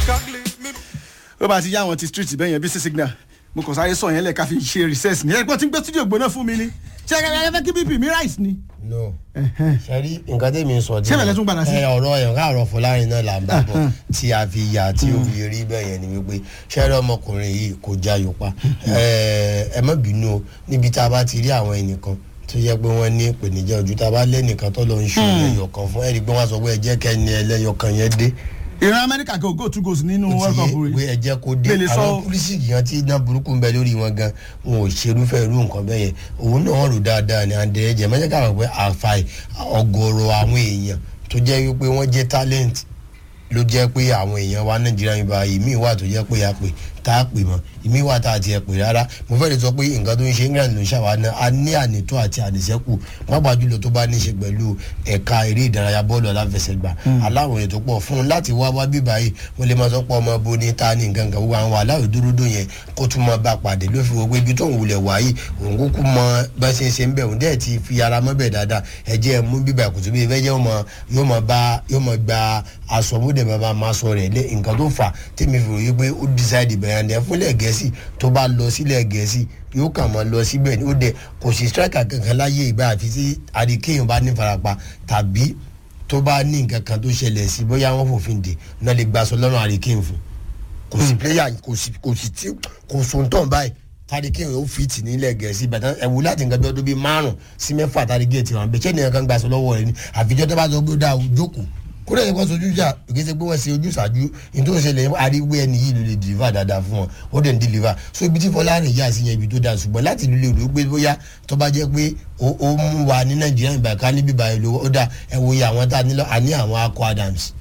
ó bá ti yá àwọn ti street bẹ́ẹ̀ yẹn bí sí signal mo kàn sáré sọ yẹn lẹ̀ ká fi ṣe recess ní ẹgbọ́n tí ń gbé studio gbóná fún mi ni ṣé ẹ fẹ́ kí bp mi rise ni. no sẹ́rí nǹkan tẹ̀mí sọ Ṣé bẹ̀rẹ̀ tún padà sí? ẹ ọ̀rọ̀ ẹ̀ ká ọ̀rọ̀ fọlárin náà là ń bá bọ̀ tí a fi yà tí ó fi rí bẹ́ẹ̀ yẹn ni wípé sẹ́rí ọmọkùnrin yìí kò já yòpa ẹ ẹ má bínú o níbi tá a bá ti rí àwọn ẹnìkan tó yẹ pé wọ́n ní ìpèníjà ojú tá a bá lẹ́nìkan tó lọ ń ṣe ẹlẹ́yọ̀ kan fún ẹ̀rí pé wọ́n sọ pé ẹ jẹ́ kẹ́ni ẹlẹ́yọ̀ kan yẹn dé ìran amẹ́ríkà kò go two goals nínú ó world ti cup yé pé rẹ̀ ẹ jẹ́ kó dé Lè lè sọ- àwọn pólísì yẹn tí iná burúkú ń bẹ lórí wọn gan wọn ò ṣerúfẹ́ irú nǹkan bẹ́ẹ̀ yẹn òun náà rò dáadáa ní àǹdẹ̀ ẹ̀jẹ̀ mẹ́jẹ̀ káwọn pé àfàì ọgọ́rọ̀ àwọn èèyàn tó jẹ́ wípé wọ́n jẹ́ talent ló jẹ́ pé àwọn èèyàn wa nàìjíríà yìí báyìí ìmí wà tó jẹ́ pé a pè tá a pè mọ́ ìmí wà tá a tiẹ̀ pè rárá mo fẹ́ lè sọ pé nǹkan tó ń ṣe england ló ń ṣàwánà a ní ànító àti àníṣẹ́kù pàápàá jùlọ tó bá ní ṣe pẹ̀lú ẹ̀ka eré ìdárayá bọ́ọ̀lù aláfẹsẹ̀gbá aláwọ̀ ètò pọ̀ fún un láti wá wá bíbá yìí wọ́n lè máa sọ pé ọmọ bo ní ta ní nǹkan kan gbogbo àwọn aláwọ̀ dúródó yẹn kó tún máa bá a pàdé ló fi wo pé ibi tó ń wulẹ̀ wá yìí òun kúkú mọ bá ṣe ń ṣe ń bẹ̀ òun dẹ̀ ti fi ara mọ́ bẹ̀ dáadáa ẹ̀jẹ̀ mú bíbá kùtù bí ìfẹ́ jẹ́ yóò máa bá yóò máa gba aṣọ bó dẹ̀ máa máa sọ rẹ̀ lé nǹkan tó fà tèmi fi ròyìn pé ó decide bẹ̀rẹ̀ ẹ̀ fúnlẹ̀ gẹ̀ẹ́sì tó bá lọ sílẹ̀ gẹ̀ẹ́sì yóò kàn máa lọ síbẹ̀ ó dẹ̀ kò sí striker kankan láyé ìgbà àfi tí àdìkéyàn bá ní farapa tàbí tó bá ní nǹkan kan tó ṣẹlẹ̀ sí bóyá wọ́n fòfin dè náà lè gbaṣọ lọ́rùn àdìkéyàn fún kò sí player kò sí kò sí tí kò sóńtàn báyìí tàdíkéyàn ó fìtì nílẹ̀ gẹ̀ẹ́sì bàtà ẹ̀wù láti nǹkan bí ọdún bíi márùn sí mẹ́fà tàdíkéyàn ti wà bẹ́ẹ̀ ṣé nìyẹn kan gbaṣọ lọ́wọ́ rẹ̀ ni àfijọ́ tó bá sọ pé ó dáa jókòó kó lè kó sojú jà kì í ṣe pé wọ́n ṣe ojú ṣáájú nítorí ṣẹlẹ̀ àríwé ẹni yìí ló lè deliver dáadáa fún wọn ó dẹ̀ ń deliver so ibi tí fọlárin yà sí yẹn ibi tó dáa ṣùgbọ́n láti ìlú lè rò ó gbé bóyá tó bá jẹ́ pé ó ó mú wa ní nàìjíríà ìgbà ká níbi ìbàyẹ̀ lówó ó dà ẹ wo iye àwọn tá a nílò àní àwọn akọ adams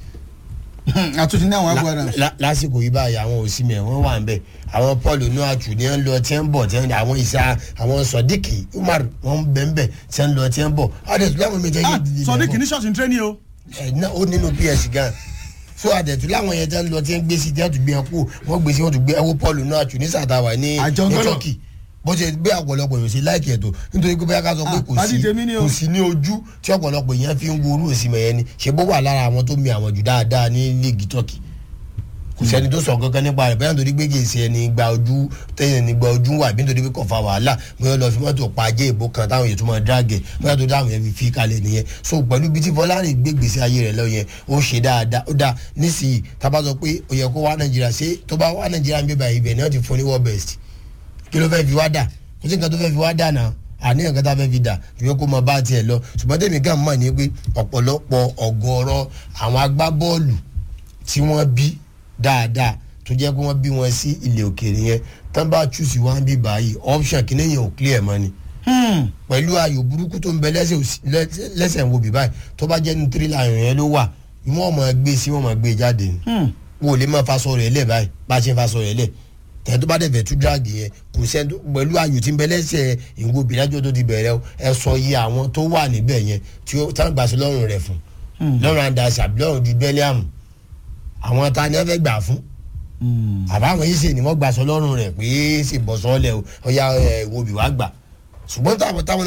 àtúntì ní àwọn agbára La- la- lásìkò yìí báyìí àwọn òsínmẹ̀ wọ́n wà ń bẹ̀ àwọn paul onuachu ní ń lọ tí ń bọ̀ tí ń àwọn ìṣá àwọn sọdíkì umar wọ́n ń bẹ̀ ń bẹ̀ tí ń lọ tí ń bọ̀ adẹ̀tú láwọn mi jẹ́ yé dìde sọ ní bẹ̀ bọ̀ kìíní ṣọ́ọ̀ṣì ń tẹ́ni o ẹ ná ó nínú ps gan so àdẹ̀tú láwọn yẹn tẹ́ ń lọ tí ń gbé sí tí wọ́n tún gbé yẹn kú wọ́n gbé sí wọ́n tún gbé ẹwọ́ paul onuachu ní sàtàwà ní Àjọ ní Ghana. turkey bó ṣe gbé ọ̀pọ̀lọpọ̀ yòó sí láìkì ẹ̀tọ́ nítorí pé bóyá ká sọ pé Ah, kò pàdé sí tèmi ni o. kò sí ní ojú tí ọ̀pọ̀lọpọ̀ yẹn fi ń wo orú òsì mẹ́yẹn ni ṣe bó wà lára àwọn tó mi àwọn jù dáadáa ní líìgì turkey kò sẹ́ni tó sọ kankan nípa rẹ̀ bẹ́ẹ̀ nítorí pé kì í ṣe ẹni gba ojú tẹ́yìn ní gba ojú wà bí nítorí pé kò fa wàhálà bóyá lọ fi mọ́tò pa ajé ìbò kan táwọn èèyàn tó máa dráàgẹ̀ bóyá tó dáhùn yẹn fi fi kalẹ̀ nìyẹn so pẹ̀lú bí tí fọlárin gbé gbèsè ayé rẹ̀ lọ yẹn ó ṣe dáadáa ó dáa nísìnyí tábà sọ pé ó yẹ kó wá nàìjíríà ṣé tó bá wá nàìjíríà ń bíbá ibẹ̀ ni wọ́n ti fún ní world best kí ló fẹ́ fi wá dà kò sí nǹkan tó fẹ́ fi wá dà náà àní nǹkan tá a fẹ́ fi dà ìwé kó máa bá tiẹ̀ lọ ṣùgbọ́n tèmi kàn mọ̀ ní pé ọ̀pọ̀lọpọ̀ ọ̀gọ̀ọ̀rọ̀ àwọn agbábọ́ọ̀lù tí wọ́n bí dáadáa tó jẹ́ pé wọ́n bí wọn sí ilẹ̀ òkèèrè yẹn tán bá chúùsì wọn bí báyìí option kìíní yẹn ò clear mọ́ ni pẹ̀lú ayò burúkú tó ń bẹ lẹ́sẹ̀ òsì- lẹ́sẹ̀ lẹ́sẹ̀ ń wo bí báyìí tó bá jẹ́ ní tírílà ayò yẹn ló wà wọ́n máa gbé sí wọ́n máa gbé jáde ni wọ́n ò lè máa faṣọ rẹ̀ lẹ̀ báyìí bá a ṣe ń faṣọ rẹ̀ lẹ̀ tẹ̀ tó bá dẹ̀ fẹ́ tú dírágì yẹn kò sẹ́ni tó pẹ̀lú ayò tí ń bẹ lẹ́sẹ̀ ìwo bìlájọ́ tó ti bẹ̀rẹ̀ o, ẹ sọ iye àwọn tó wà níbẹ̀ yẹn tí ó tá gbà sí lọ́rùn rẹ̀ fún lọ́rùn andasi àbí lọ́rùn ju bẹ́líàmù àwọn ta ni wọ́n fẹ́ gbà fún àbáwọn yìí sì ni wọ́n gbà sọ lọ́rùn rẹ̀ pé ṣe bọ̀ sọ́ọ́lẹ̀ o ọ̀ya ẹ̀ wo bì wá gbà ṣùgbọ́n táwọn táwọn